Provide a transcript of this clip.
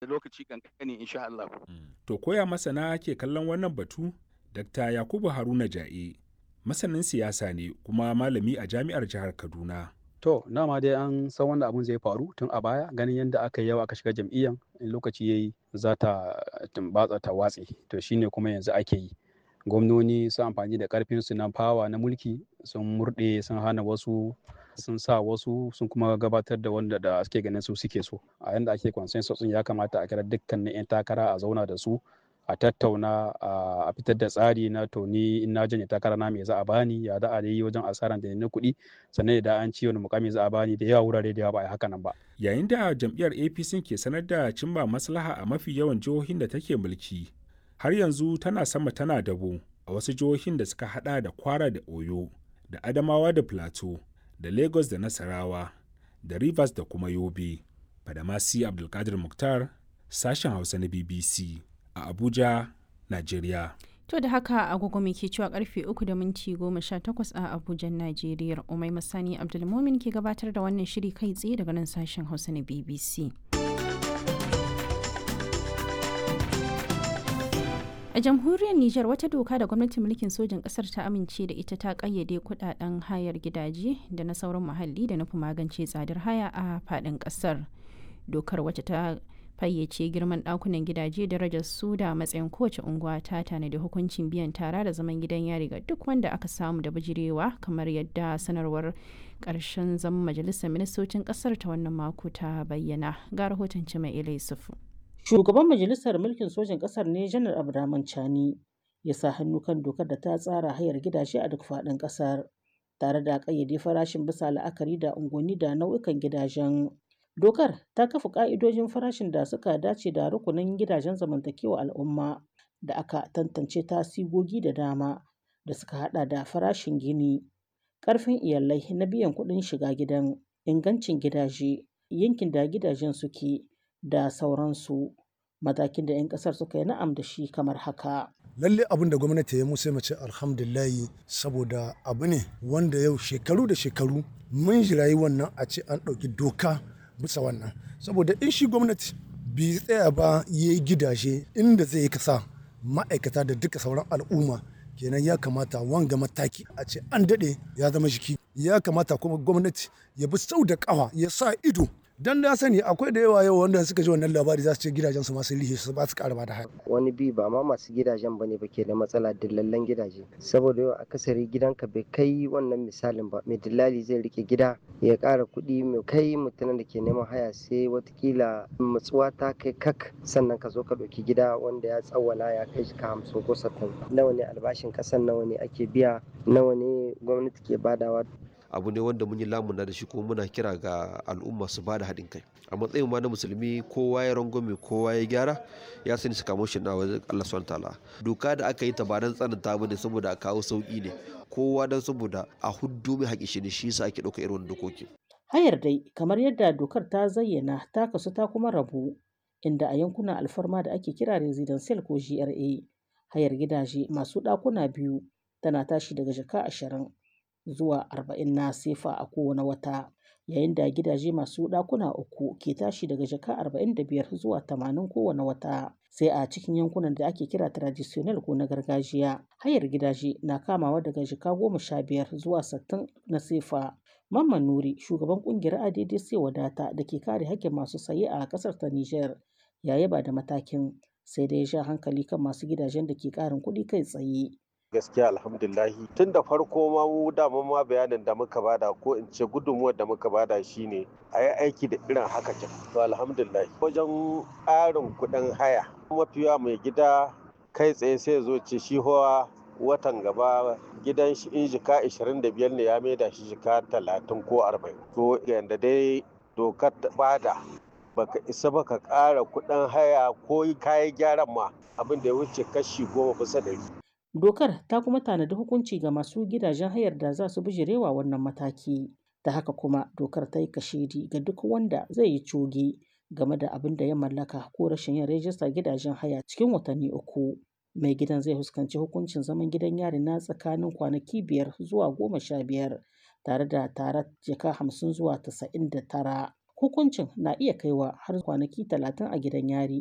lokaci kankani insha Allah. To koya masana ke kallon wannan batu? Dr. Yakubu Haruna Ja'e, masanin siyasa ne kuma malami a jami'ar jihar Kaduna. To, dama dai an san wanda abun zai faru tun a baya ganin yadda aka yawa aka shiga jam'iyyan in lokaci yayi za ta tumbatsa ta watse to shine kuma yanzu ake yi gwamnoni sun amfani da karfin su na fawa na mulki sun murɗe sun hana wasu sun sa wasu sun kuma gabatar da wanda da suke ganin su suke so a yanda ake consensus ya kamata a kira dukkanin 'yan takara a zauna da su a tattauna a fitar da tsari na to ni in na janye takara na me za a bani ya da a yi wajen asaran da na kuɗi sannan da an ci wani mukami za a bani da yawa wurare da yawa ba a haka nan ba. Yayin da jam'iyyar APC ke sanar da cimma maslaha a mafi yawan jihohin da take mulki, har yanzu tana sama tana dabo a wasu jihohin da suka hada da Kwara da Oyo, da Adamawa da Plateau, da Lagos da Nasarawa, da Rivers da kuma Yobe. Badamasi Abdulkadir Mukhtar, sashen Hausa na BBC. a Abuja, Najeriya. To da haka agogo mai ke cewa karfe 3 da minti 18 a Abuja, Najeriya. Umai Masani Abdulmumin ke gabatar da wannan shiri kai tsaye daga nan sashen Hausa na BBC. A jamhuriyar Nijar wata doka da gwamnatin mulkin sojin ƙasar ta amince da ita ta ƙayyade kudaden hayar gidaje da na sauran muhalli da nufi magance tsadar haya a faɗin ƙasar. Dokar wacce ta fayyace girman ɗakunan gidaje darajar su da matsayin kowace unguwa ta tanadi hukuncin biyan tara da zaman gidan yari ga duk wanda aka samu da bijirewa kamar yadda sanarwar ƙarshen zaman majalisar ministocin ƙasar ta wannan mako ta bayyana ga rahoton mai ilai sufu. shugaban majalisar mulkin sojin ƙasar ne janar abdurrahman chani ya sa hannu kan dokar da ta tsara hayar gidaje a duk faɗin ƙasar tare da ƙayyade farashin bisa la'akari da unguwanni da nau'ikan gidajen Dokar ta kafa ƙa'idojin farashin da suka dace da rukunin gidajen zamantakewa al'umma da aka tantance ta sigogi da dama da suka hada da farashin gini, ƙarfin iyalai na biyan kuɗin shiga gidan, ingancin gidaje, yankin da gidajen suke da sauransu. Matakin da 'yan ƙasar suka yi na'am da shi kamar haka. lalle abin da gwamnati ya musu mace alhamdulillahi saboda abu ne wanda yau shekaru da shekaru mun jirayi wannan a ce an ɗauki doka bisa wannan saboda in shi gwamnati bai tsaya ba ya yi gidaje inda zai yi kasa ma'aikata da duka sauran al'umma kenan ya kamata wanga mataki a ce an daɗe ya zama jiki ya kamata kuma gwamnati ya bi sau da ƙawa ya sa ido dan na sani akwai da yawa yau wanda suka ji wannan labari za su ce gidajen su masu rihe su ba su ƙara da haya wani bi ba ma masu gidajen bane ba ke da matsala dillallen gidaje saboda yau akasari gidanka bai kai wannan misalin ba mai dillali zai rike gida ya ƙara kuɗi mai kai mutumin da ke neman haya sai watakila matsuwa ta kai kak sannan ka zo ka ɗauki gida wanda ya tsawwala ya kai shi ka hamsin ko sattin nawa ne albashin ƙasan nawa ne ake biya nawa ne gwamnati ke badawa abu ne wanda mun yi lamuna da shi kuma muna kira ga al'umma su bada haɗin kai a matsayin ma na musulmi kowa ya rangwame kowa ya gyara ya sani su kamo shi na wajen Allah subhanahu ta'ala doka da aka yi ta ba dan tsananta bane saboda a kawo sauki ne kowa dan saboda a huddu mai haƙi shi ne shi yasa ake ɗauka irin dokoki hayar dai kamar yadda dokar ta zayyana ta kasu ta kuma rabu inda a yankunan alfarma da ake kira residential ko GRA hayar gidaje masu ɗakuna biyu tana tashi daga jaka ashirin zuwa arba'in na sefa a kowane wata yayin da gidaje masu ɗakuna uku ke tashi daga jaka arba'in da biyar zuwa tamanin kowane wata sai a cikin yankunan da ake kira traditional ko na gargajiya hayar gidaje na kamawa daga jaka goma sha biyar zuwa sittin na sefa mamman nuri shugaban kungiyar addc wadata da ke kare hakkin masu saye a ƙasar ta niger ya yaba da matakin sai dai ya sha hankali kan masu gidajen da ke ƙarin kuɗi kai tsaye gaskiya alhamdulahi tun da farko ma mu dama ma bayanin da muka bada ko in ce gudunmuwar da muka bada shine a yi aiki da irin haka kin to alhamdulahi wajen ƙarin kuɗin haya mafiya mai gida kai tsaye sai zo ce shi hawa watan gaba gidan shi in jika 25 ne ya maida shi jika 30 ko 40 to yanda dai dokar bada baka isa baka ƙara kuɗin haya ko kayan gyaran ma abin da ya wuce kashi goma bisa ɗari Dokar ta kuma tanadi hukunci ga masu gidajen hayar da za su bijirewa wannan mataki. Da haka kuma dokar ta yi kashedi ga duk wanda zai yi coge game da abin da ya mallaka ko rashin yin rajista gidajen haya cikin watanni uku. Mai gidan zai fuskanci hukuncin zaman gidan yari na tsakanin kwanaki biyar zuwa goma sha biyar tare da tare jaka hamsin zuwa tasa'in da tara. Hukuncin na iya kaiwa har kwanaki talatin a gidan yari.